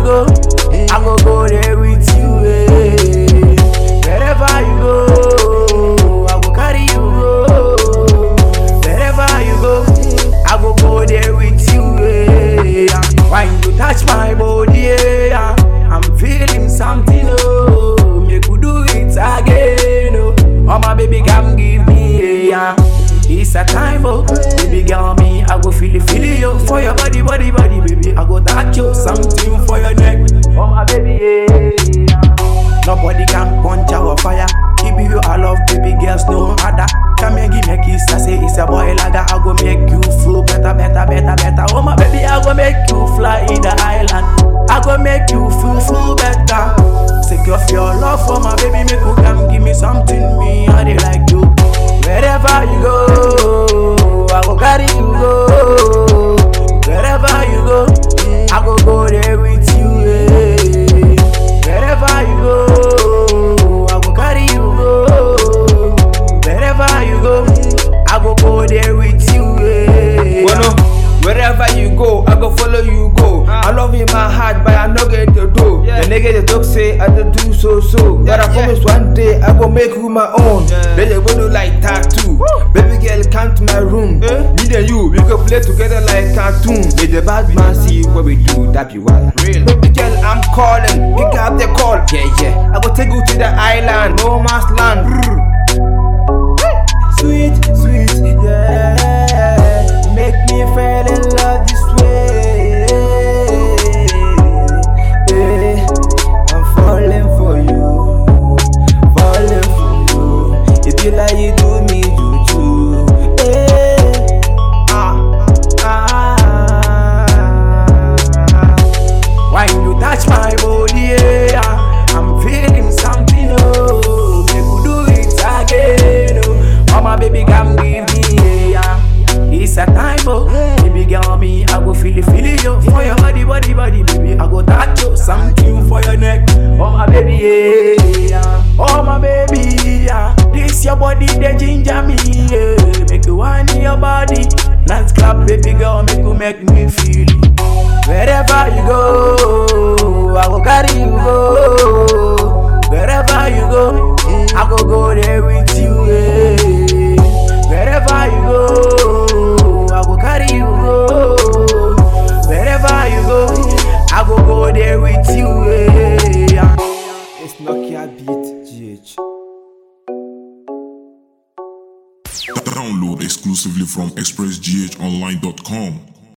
go, I go go there with you. eh. Wherever you go, I go carry you go. Wherever you go, I go go there with you. eh. When you touch my body, eh, I'm feeling something. Oh, make you do it again. Oh, oh my baby, come give me. Yeah. It's a time, oh, baby girl, me, I go feel it, feel it, yo, for your body, body, body, baby. I go touch you, something for your neck, oh my baby, yeah. Nobody can punch our fire. Give you a love, baby girls, no other. Come here, give me a kiss, I say it's a boy lager. I go make you feel better, better, better, better. Oh my baby, I go make you fly in the island. I go make you feel, feel better. Secure your love for my baby, make you come give me something, me, I dey like you. Wherever you go, I go carry you go. Wherever you go, I go go there with you. eh. Wherever you go, I go carry you go. Wherever you go, I go go there with you. eh. Bueno, wherever you go, I go follow you go. I love in my heart, but I no get the do. The nigga they talk say I dey do so so. But I promise one day I go make you my own. Then they go do like tattoo. Baby girl, come to my room. Me and you, we go play together like cartoon. May the bad man see what we do, that be wild. Real. Baby girl, I'm calling, pick up the call. Yeah yeah, I go take you to the island, no man's land. Brr. Sweet, sweet, yeah. Make me fall in love this way. Yeah. I'm falling for you, falling for you. It be like you do me juju. Yeah. Ah, ah. When you touch my body, yeah, I'm feeling something. Oh, make you do it again. Oh, oh my baby, come give me, yeah. It's a time, oh, baby, girl, me, I go feel it, feel it, yo. For your body, body, body, baby, I go touch you, something for your neck. Oh my baby, yeah. Oh my baby, yeah. This your body, the ginger me, yeah. Make you want your body. Let's clap, baby girl, make you make me feel it. Wherever you go, I go carry you go. Wherever you go, I go go there with you. eh. Wherever you go, I go carry you go. Wherever you go, I go go there with you. eh. It's Nokia Beat GH. Download exclusively from expressghonline.com.